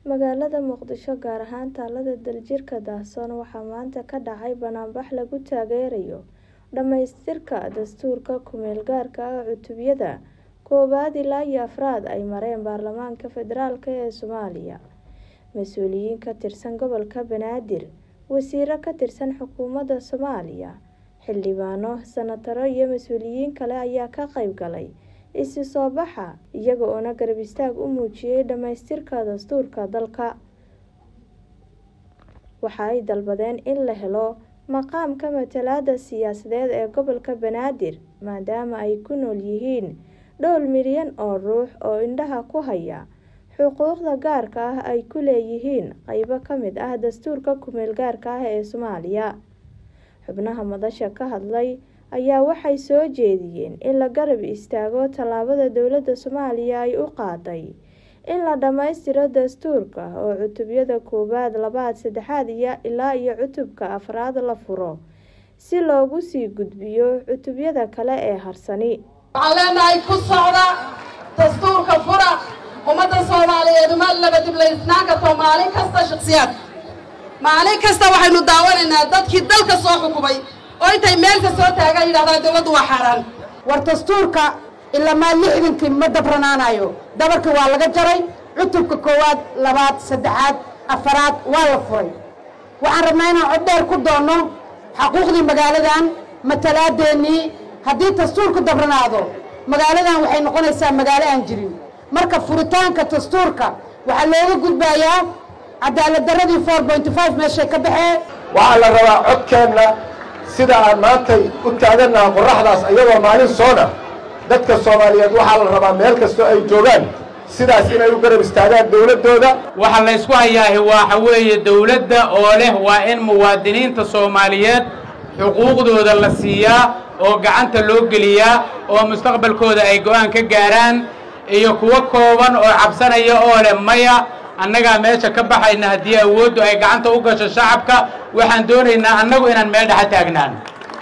Magaalada Muqdisho gaar ahaan taalada Daljirka Daahsoon waxaa maanta ka dhacay bannaanbax lagu taageerayo dhamaystirka dastuurka ku meel gaarka ah cutubyada koowaad ilaa iyo afraad ay mareen baarlamaanka federaalk ee Soomaaliya. Mas'uuliyiin ka tirsan gobolka Banaadir, wasiirro ka tirsan xukuumadda Soomaaliya, xildhibaano, senataro iyo mas'uuliyiin kale ayaa ka qayb galay isu soo baxa, iyaga oo garab istaag u muujiyay dhamaystirka dastuurka dalka. Waxa ay dalbadeen in la helo maqaamka matalaadda siyaasadeed ee gobolka Banaadir maadaama ay ku nool yihiin dhowr milyan oo ruux oo indhaha ku haya xuquuqda gaarka ah ee ay ku leeyihiin qaybo ka mid ah dastuurka ku meel gaarka ah ee Soomaaliya. Xubnaha madasha ka hadlay ayaa waxay soo jeediyeen in la garab istaago tallaabada dowladda Soomaaliya ay u qaaday in la dhamaystiro dastuurka oo cutubyada koowaad, labaad, saddexaad ilaa iyo cutubka afraad la furo si loogu sii gudbiyo cutubyada kale ee harsani. waxaan leenahay ku socda dastuurka fura ummadda soomaaliyeed uma laba diblaysnaan karto maalin kasta shakhsiyaad maalin kasta waxaynu daawanaynaa dadkii dalka soo xukumay oo intay meelka soo taagaan yidhahdaan dowladdu waa xaaraan war dastuurka ilamaa lixdankii ma dabranaanayo dabarkii waa laga jaray cutubka koowaad labaad saddexaad afaraad waa la furay waxaan rabnaa inaan cod dheer ku doonno xaquuqdii magaaladan matalaadeennii haddii dastuurku dabranaado magaaladan waxay noqonaysaa magaalo aan jirin marka furitaanka dastuurka waxaa looga gudbayaa cadaalad darradii four point five meeshay ka baxee waxaa la rabaa codkeenna sida aan maantay u taagannaha qorraxdaas iyadoo maalin soona dadka soomaaliyeed waxaa la rabaa meel kastoo ay joogaan sidaas inay u garab istaagaan dowladdooda waxa la ysku hayaahi waxa weeye dowladda oo leh waa in muwaadiniinta soomaaliyeed xuquuqdooda la siiyaa oo gacanta loo geliyaa oo mustaqbalkooda ay go'aan ka gaaraan iyo kuwo kooban oo cabsanaya oo leh maya annagaa meesha ka baxayna haddii awooddu ay gacanta u gasho shacabka waxaan doonaynaa annagu inaan meel dhexa taagnaan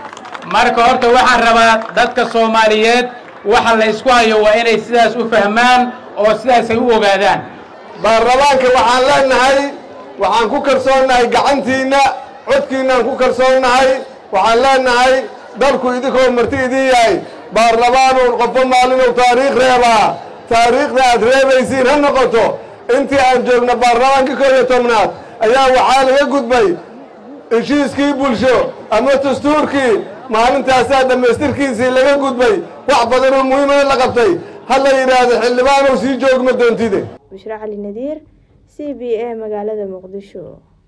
marka horta waxaan rabaa dadka soomaaliyeed waxa la ysku hayo waa inay sidaas u fahmaan oo sidaas ay u ogaadaan baarlamaanka waxaan leenahay waxaan ku kalsoonnahay gacantiinna codkiinnaan ku kalsoonnahay waxaan leenahay dalku idinkoo marti idin yahay baarlamaanuun qofo maalinuu taariikh reebaa taariikhda aad reebaysiin ha noqoto intii aan joogno baarlamaanka kor iyo tobnaad ayaa waxaa laga gudbay heshiiskii bulsho ama dastuurkii maalintaasaa dhammaystirkiisii laga gudbay wax badanoo muhiimana la qabtay ha la yidhaahdo xildhibaanow sii joogma doontide Bushra Cali Nadiir, C B A magaalada Muqdisho.